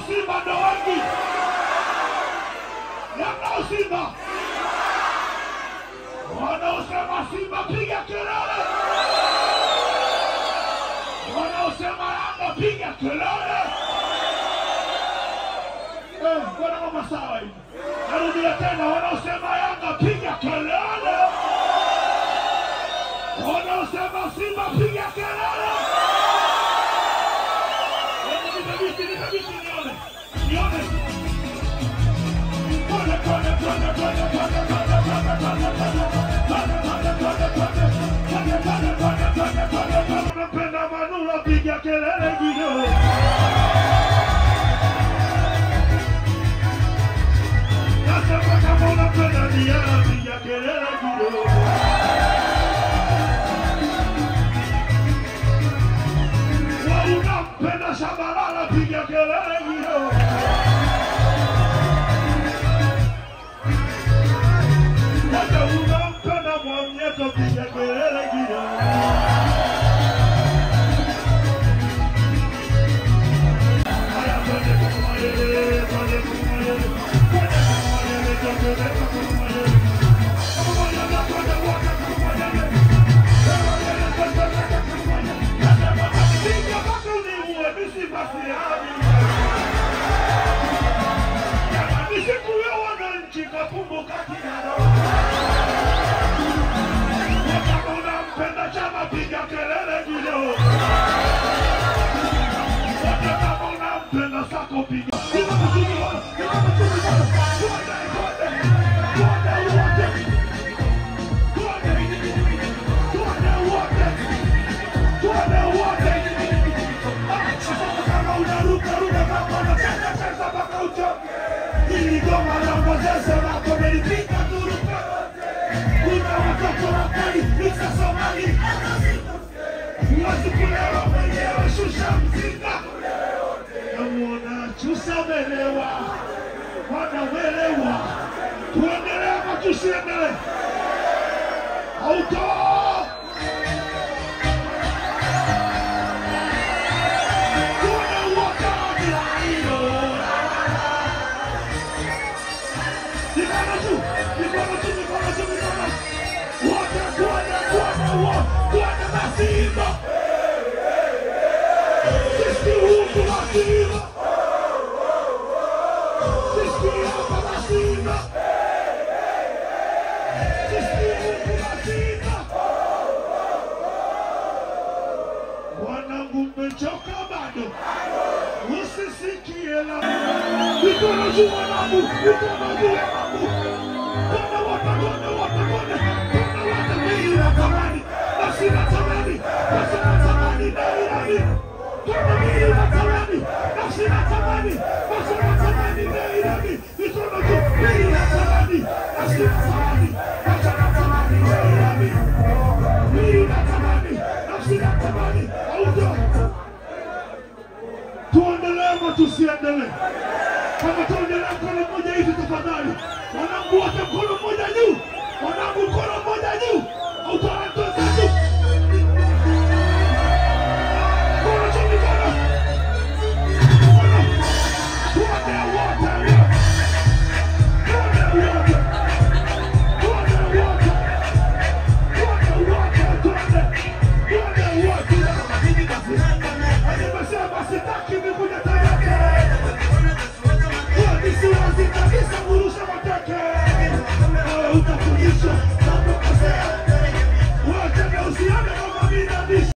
Simba ndo wengi. Yanga au Simba? Wanaosema Simba piga kelele. Wanaosema Yanga piga kelele. Eh, mbona mama sawa hivi? Narudia tena, wanaosema Yanga piga kelele. Wanaosema Simba piga kelele. Hebu nipe biti, nipe biti nione. Nione. Twende, twende, twende, twende, twende, twende, twende, twende, twende. Twende, twende, twende, twende. Twende, twende, twende, twende, twende, twende. Napenda Manula, piga kelele kidogo. Nasema kama unapenda Diana, piga kelele kidogo. Wa unampenda Shabalala, piga kelele kidogo. Hata unampenda Mwamnyeto, piga kelele kidogo. Haya, twende kwa Mayele, twende kwa Mayele. Twende kwa Mayele, twende kwa Mayele. Kwa Mayele, twende wote kwa Mayele. Kwa Mayele, twende wote kwa Mayele. Nasema napiga mpaka uniue, mimi basi hadi. Jamani, siku ya wananchi kakumbuka kinado. Na kama unampenda chama, piga kelele kidogo. Wote kama unampenda sako, piga. Piga mziki bwana, piga mziki bwana. Twende, twende, twende wote. Twende, twende wote. Twende wote. Ah, sasa kama unaruka, ruka, kama unacheza, cheza mpaka uchoke. Hili goma la Moses lako umelipiga turuka wote. Kuna watoto wakali, misa Somali. Huwezi kulewa mwenyewe, shusha mzinga. Namuona chusa melewa, wanawelewa. Tuendelee ama tusiendelee? Auto! Tuone wote bila hilo. Mikono juu, mikono juu, mikono juu, mikono. Wote tuone, tuone, wote, tuone Masimba. Sisi huku Masimba. Sisi hapa Masimba. Sisi huku Masimba. Wanangu mmechoka bado? Usisikie la mikono juu wanangu, mikono juu wanangu. Twende wote, twende wote, twende. Twende wote, mimi natamani, nafsi natamani, nafsi natamani, Nairobi. Twende mimi natamani, nafsi natamani, nafsi natamani, Nairobi. Mikono juu, mimi natamani, nafsi natamani, nafsi natamani, Nairobi. Mimi natamani, nafsi natamani, auto. Tuendelee ama tusiendelee? Kama tuendelee mkono mmoja hivi tafadhali. Wanangu wote mkono mmoja juu. Wanangu mkono mmoja juu. Utaratibu juu. Mkono juu mikono. Mkono. Tuende wote. Tuende wote. Tuende wote. Tuende wote. Tuende. Tuende wote. Nimesema sitaki nikuja Tabata. Wewe ni siwazi kabisa kurusha mateke. Wewe utafundishwa na kukosea.